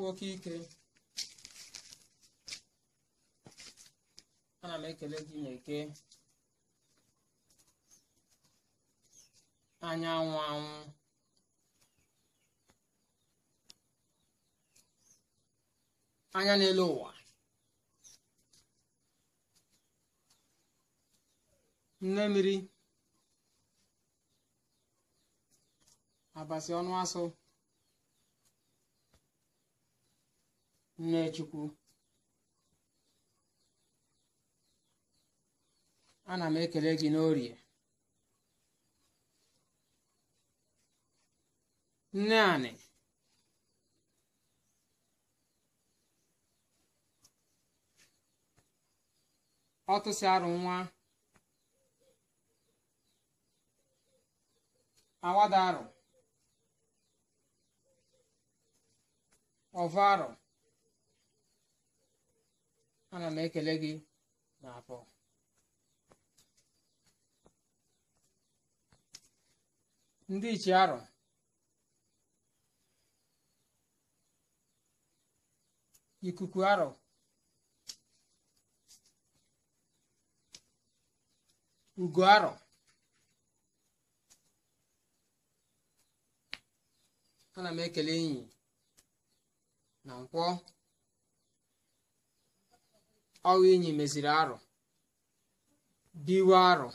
oke ike ana m ekele gị na-eke anyanwụ anwụ anya n'elu ụwa nne mmiri abasi ọnụ asụ nne chukwu ana m ekele gị n'orie nne anị ọtụsị arụ nwa awada arụ ọva arụ ana m ekele gị n'afọ ndị ichie arụ ikuku arụ ugo arụ ana m ekele enyi na nkwọ ọwa enyi meziri arụ biwe arụ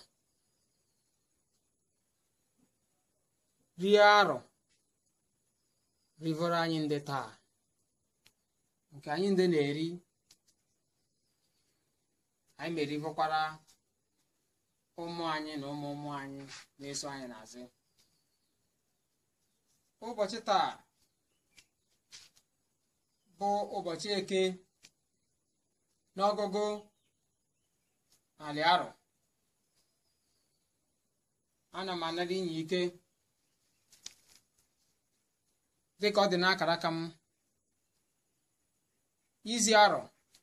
rie arụ rivọrọ anyị ndị taa nke anyị ndị na-eri anyị merivọkwara ụmụ anyị na ụmụ ụmụ anyị na-eso anyị n'azụ ụbọchị taa bụ ụbọchị eke n'ọgụgụ narị arọ ana m anara inye ike dịka ọ dị n'akara aka m izi arọ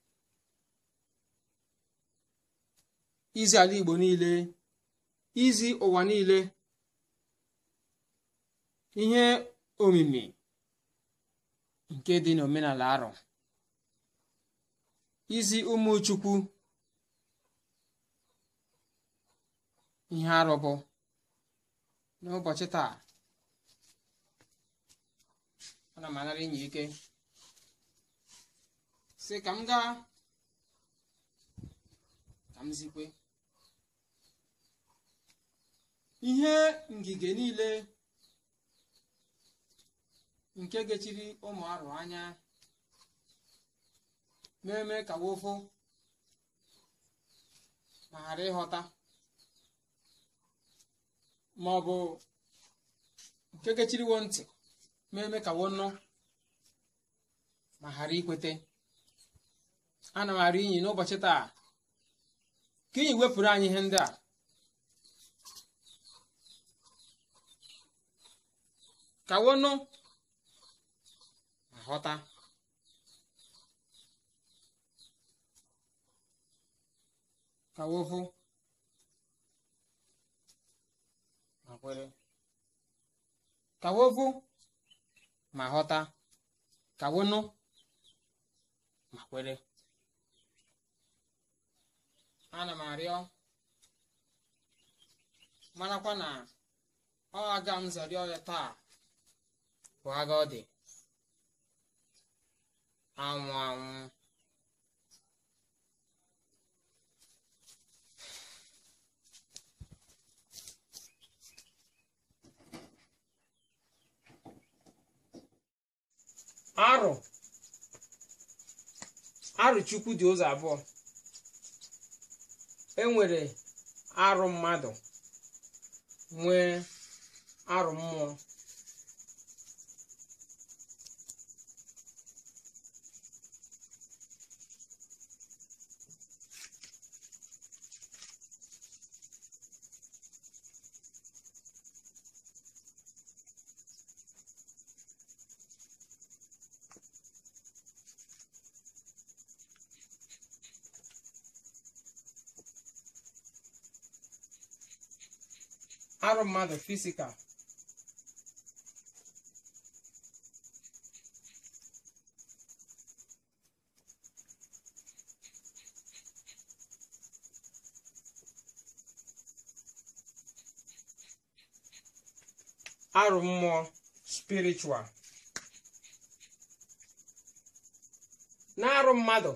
izi ala Igbo niile izi ụwa niile ihe omimi nke dị n'omenala arọ izi ụmụ Chukwu ihe arọ bụ n'ụbọchị taa ana m anara inye ike si ka m gaa ka m zikwe ihe ngige niile nke gechiri ụmụ arụ anya na-eme ka wofo ma ghara ịghọta ma ọ bụ nke gechiriwo ntị na-eme ka wonụ ma ghara ikwete ana m arị inyi n'ụbọchị taa ka inyi wepụrụ anyị ihe ndị a ka wonụ ma ghọta ka wofu ma kwere ka wofu ma ghọta ka wonụ ma kwere ana m arịọ marakwa na ọ aga m zọrịọ ya taa bụ agha ọ dị anwụ anwụ arụ arụ chukwu dị ụzọ abụọ enwere arụ mmadụ nwee arụ mmụọ arụ mmadụ fisikal arụ mmụọ spiritual na-arụ mmadụ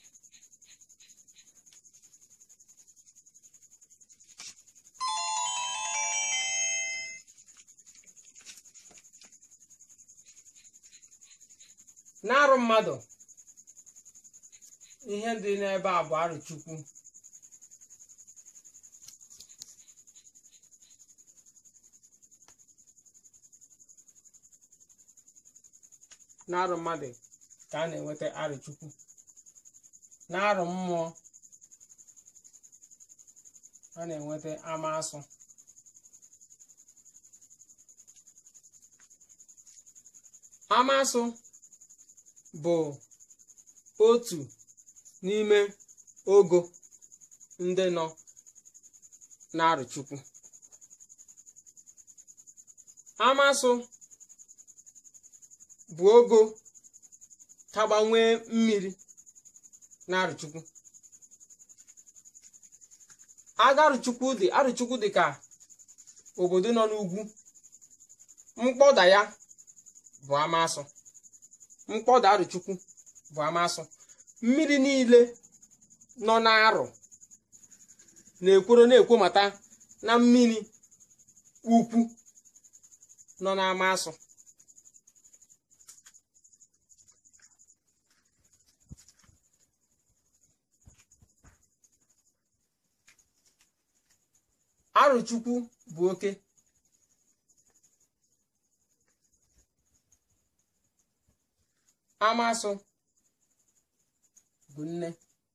na-arụ mmadụ ihe dị n'ebe a bụ arụ chukwu na-arụ mmadụ ka a na-enweta arụ chukwu na-arụ mmụọ a na-enweta amasụ amasụ bụ otu n'ime ogo ndị nọ n'arụ chukwu amasụ bụ ogo ka gbanwee mmiri n'arụchukwu aga arụchukwu dị arụchukwu dị ka obodo nọ n'ugwu mkpọda ya bụ amasụ mkpọda arụchukwu bụ amasụ mmiri niile nọ n'arụ na-ekworo na-ekwomata na mmiri ukwu nọ n'amasụ arụchukwu bụ oke amasụ bụ nne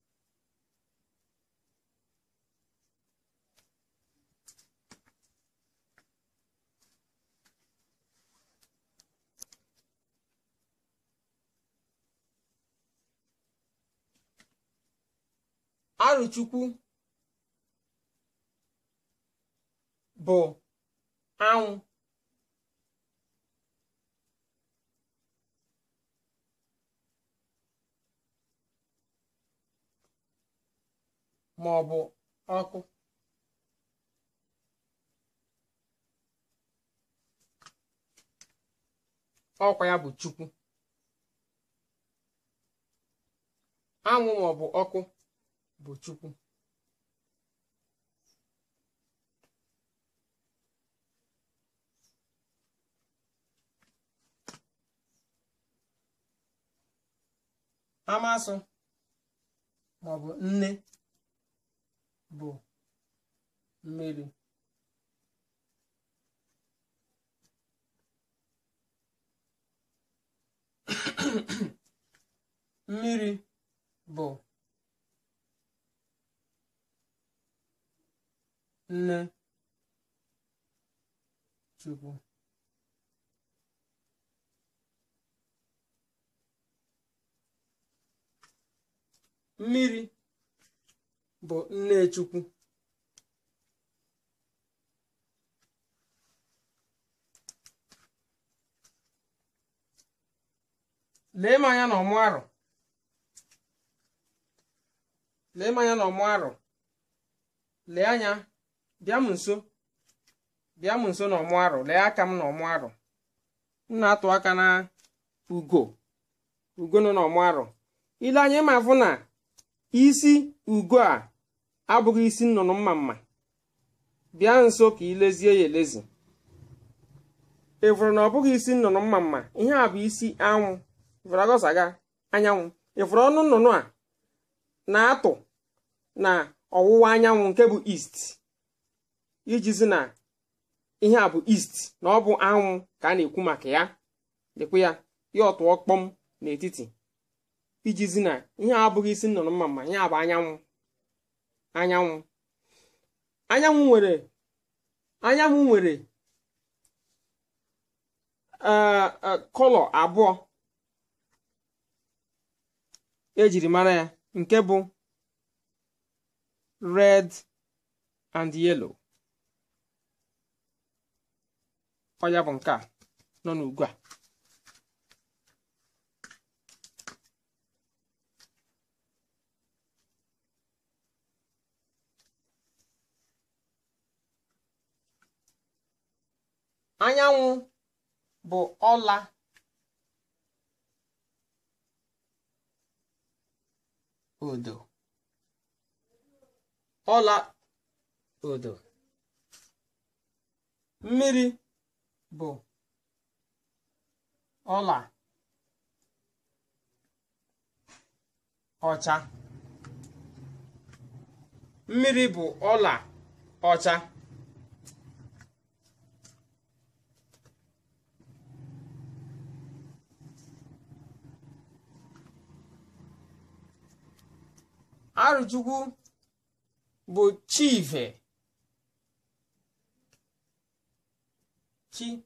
arụchukwu bụ anwụ ma ọ bụ ọkụ ọkwa ya bụ chukwu anwụ ma ọ bụ ọkụ bụ chukwu amasụ ma ọ bụ nne bụ mmiri mmiri bụ nne chukwu mmiri bụ nne chukwu lee m anya na ọmụ arụ lee m anya na ọmụ arụ lee anya bịa m nso bịa m nso na ọmụ arụ lee aka m na ọmụ arụ m na-atụ aka na ugo ugo nọ n'ọmụ arụ ile anya ma fụ na isi ugo a abụghị isi nnụnụ mma mma bịa nso ka ilezie ya elezi ịfụrụ na ọ bụghị isi nnụnụ mma mma ihe a bụ isi anwụ ịfụrụ agọsaga anyanwụ ịfụrụ ọnụ nnụnụ a na-atụ na ọwụwa anyanwụ nke bụ east ijizi na ihe a bụ east na ọ bụ anwụ ka a na-ekwu maka ya dịkwa ya ya ọtụọ kpọm n'etiti ijizi na ihe a abụghị isi nnụnụ mma mma ihe a bụ anyanwụ anyanwụ anyanwụ nwere anyanwụ nwere kọlọ abụọ ejiri mara ya nke bụ red and yellow ọ ya bụ nke a nọ n'ugwu a anyanwụ bụ ọla odo ọla odo mmiri bụ ọla ọcha mmiri bụ ọla ọcha arụchukwu bụ chive chi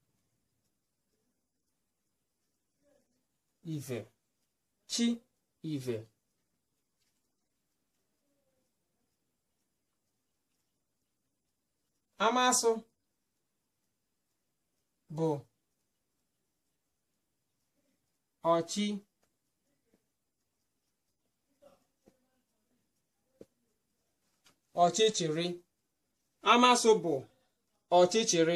ive chi ive amasụ bụ ọchị ọchịchịrị amasụ bụ ọchịchịrị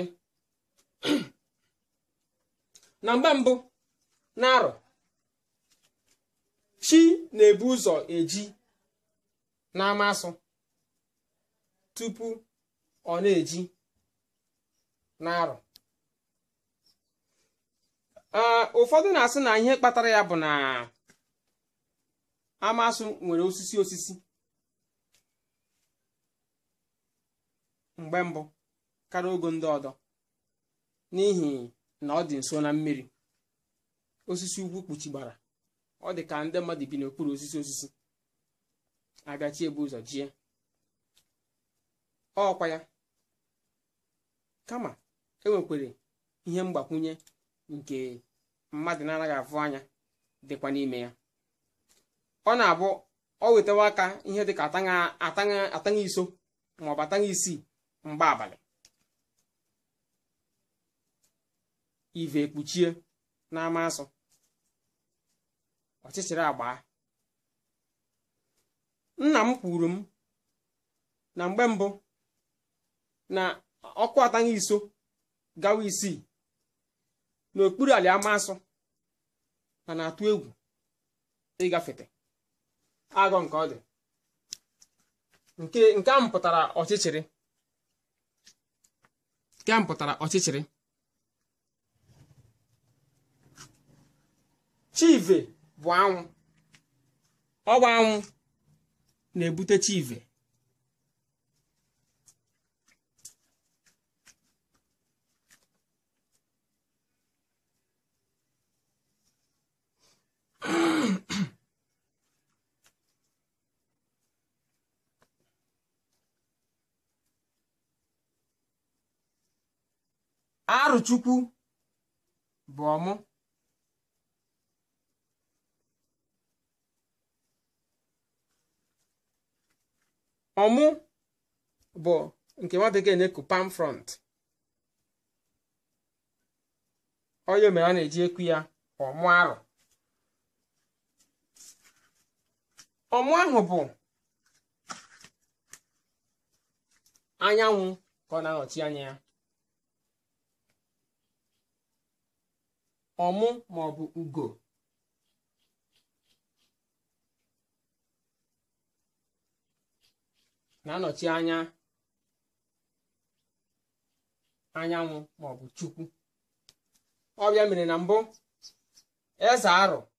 na mgbe mbụ na-arọ chi na-ebu ụzọ eji na-amasụ tupu ọ na-eji na-arọ ụfọdụ na-asị na ihe kpatara ya bụ na amasụ nwere osisi osisi mgbe mbụ karịa ogo ndị ọdọ n'ihi na ọ dị nso na mmiri osisi ugwu kpuchigbara ọ dị ka ndị mmadụ bi n'okpuru osisi osisi abịachi ebu ụzọ jie ọkwa ya kama enwekwere ihe mgbakwunye nke mmadụ na-anaghị afụ anya dịkwa n'ime ya ọ na-abụ ọ wetawa aka ihe dịka ataṅa iso maọbụ ataṅa isii mgbe abalị ive ekpuchie n'ama asụ ọchịchịrị agba nna m kwuru m na mgbe mbụ na ọkụ ataghị iso gawa isii n'okpuru ala ama asụ na na-atụ egwu ịgafete agọ nke ọ dị nke nke a mpụtara ọchịchịrị nke a mpụtara ọchịchịrị chive bụ anwụ ọ bụ anwụ na-ebute chive arụchukwu bụ ọmụ ọmụ bụ nke nwa bekee na-eku palm front onye mere a na-eji ekwu ya ọmụ arụ ọmụ ahụ bụ anyanwụ ka ọ na-anọchi anya ya ọmụ ma ọ bụ ugo na-anọchi anya anyanwụ ma ọ bụ chukwu ọbịa mere na mbụ eze arụ